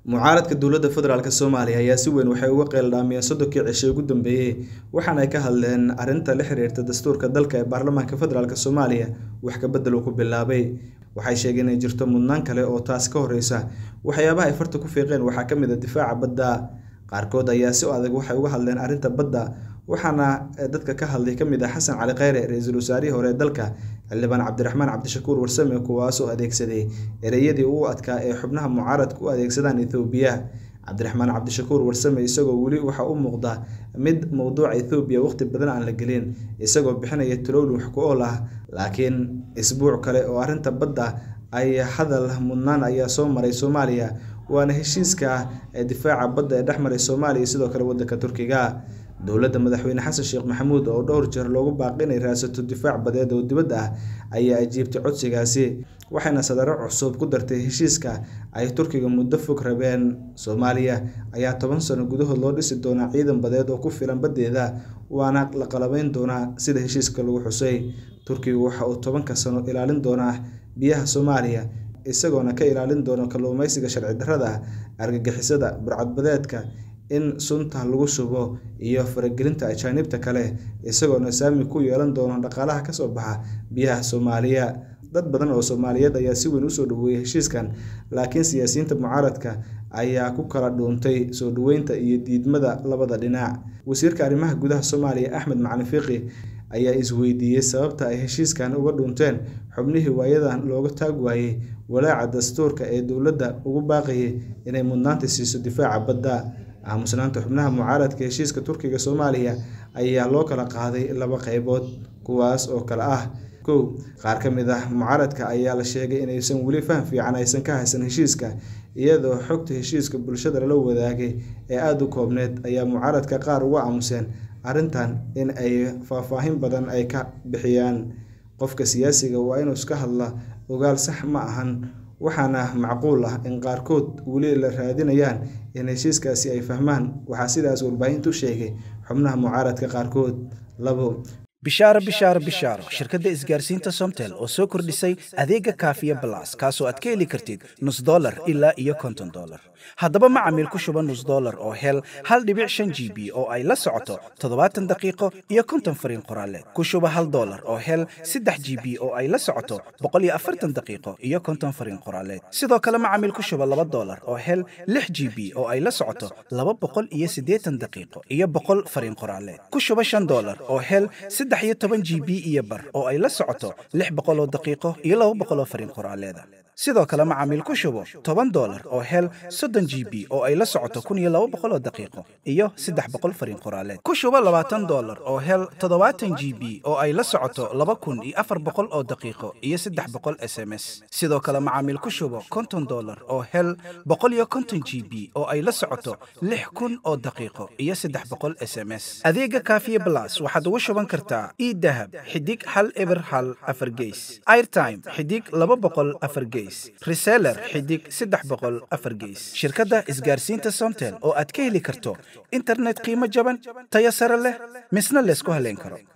mucaaradka dowladda federaalk soomaaliya ayaa si weyn waxay uga qeeldhaamiyeen soddonkii cishe ugu dambeeyey waxaana ay ka hadleen arrinta la xiriirta dastuurka dalka ee baarlamaanka federaalk soomaaliya wax ka bedel uu ku bilaabay waxay sheegeen inay jirto mudnaan kale oo taas ka horreysa waxyaabaha ay farta ku fiiqeen waxaa ka mid a difaaca badda qaarkood ayaa si adag waxay uga hadleen arrinta badda waxaana dadka ka hadlay ka mid ah xasan cali kheyre ra-iisul wasaarihii hore ee dalka xildhibaan cabdiraxmaan cabdishakuur warsame kuwaasoo adeegsaday ereyadii ugu adkaa ee xubnaha mucaaradka u adeegsadaan ethoobiya cabdiraxmaan cabdishakuur warsame isagoo weli waxaa u muuqda mid mowduuca ethoobiya waqti badan aan la gelin isagoo bixinaya talowli wax ku ool ah laakiin isbuuc kale oo arrinta badda ay hadal mudnaan ayaa soo maray soomaaliya waana heshiiska difaaca badda ee dhex maray soomaaliya sidoo kale waddanka turkiga dowladda madaxweyne xasan sheekh maxamuud oo dhowr jeer loogu baaqi inay raadsato difaac badeed oo dibadda ah ayaa ajiibtay codsigaasi waxayna sadaro cusub ku dartay heshiiska ay turkiga muddo fog rabeen soomaaliya ayaa toban sano gudahood loo dhisi doonaa ciidan badeed oo ku filan baddeeda waana la qalabeyn doonaa sida heshiiska lagu xusay turkigu waxa uu tobanka sano ilaalin doonaa biyaha soomaaliya isagoona ka ilaalin doono kalluumeysiga sharci darrada ah argagixisada burcadbadeedka in sunta lagu shubo iyo faragelinta ajaanibta kale isagoona saami ku yeelan doono dhaqaalaha kasoo baxa biyaha soomaaliya dad badan oo soomaaliyeed ayaa si weyn usoo dhaweeyey heshiiskan laakiin siyaasiyiinta mucaaradka ayaa ku kala dhuuntay soo dhaweynta iyo diidmada labada dhinac wasiirka arrimaha gudaha soomaaliya axmed macalin fiiqi ayaa isweydiiyey sababta ay heshiiskan uga dhuunteen xubnihii waayadan looga taag waayey walaaca dastuurka ee dowladda ugu baaqayay inay mudnaanta siiso difaaca badda aamusnaanta xubnaha mucaaradka heshiiska turkiga soomaaliya ayaa loo kala qaaday laba qeybood kuwaas oo kale ah kow qaar ka mid ah mucaaradka ayaa la sheegay inaysan weli faham fiican aysan ka haysan heshiiska iyadoo xogta heshiiska bulshada lala wadaagay ee aada u koobneed ayaa mucaaradka qaar uga aamuseen arrintan in ay faahfaahin badan ay ka bixiyaan qofka siyaasiga waa inuu iska hadla ogaal sax ma ahan waxaana macquul ah in qaarkood weli la raadinayaan in heshiiskaasi ay fahmaan waxaa sidaas warbaahintu sheegay xubnaha mucaaradka qaarkood labo bishaaro bishaaro bishaaro shirkadda isgaarsiinta somtel oo soo kordhisay adeega kaafiya balas kaasoo aad ka heli kartid nus dolar ilaa iyo konton dolar haddaba macamiil ku shuba nus dolar oo hel hal dhibic shan g b oo ay la socoto toddobaatan daqiiqo iyo konton fariin qoraaleed ku shuba hal dolar oo hel saddex g b oo ay la socoto boqol iyo afartan daqiiqo iyo konton fariin qoraaleed sidoo kale macamiil ku shuba laba dolar oo hel lix g b oo ay la socoto laba boqol iyo siddeetan daqiiqo iyo boqol fariin qoraaleed ku shuba shan dolar oo hel saddex iyo toban g b iyo bar oo ay la socoto lix boqol oo daqiiqo iyo laba boqol oo fariin qoraaleeda sidoo kale macaamiil ku shubo toban dolar oo hel soddon g b oo ay la socoto kun iyo laba boqol oo daqiiqo iyo saddex boqol fariin qoraaleed ku shubo labaatan dolar oo hel toddobaatan g b oo ay la socoto laba kun iyo afar boqol oo daqiiqo iyo saddex boqol s m s sidoo kale macaamiil ku shubo konton dolar oo hel boqol iyo konton g b oo ay la socoto lix kun oo daqiiqo iyo saddex boqol s m s adeega kaafiye blas waxaad ugu shuban kartaa idahab xidig hal eber hal afar geys airtime xidig laba boqol afar geys reseller xidig saddex boqol afar geys shirkadda isgaarsiinta somtel oo aad ka heli karto internet qiimo jaban tayo sare leh misna laysku haleyn karo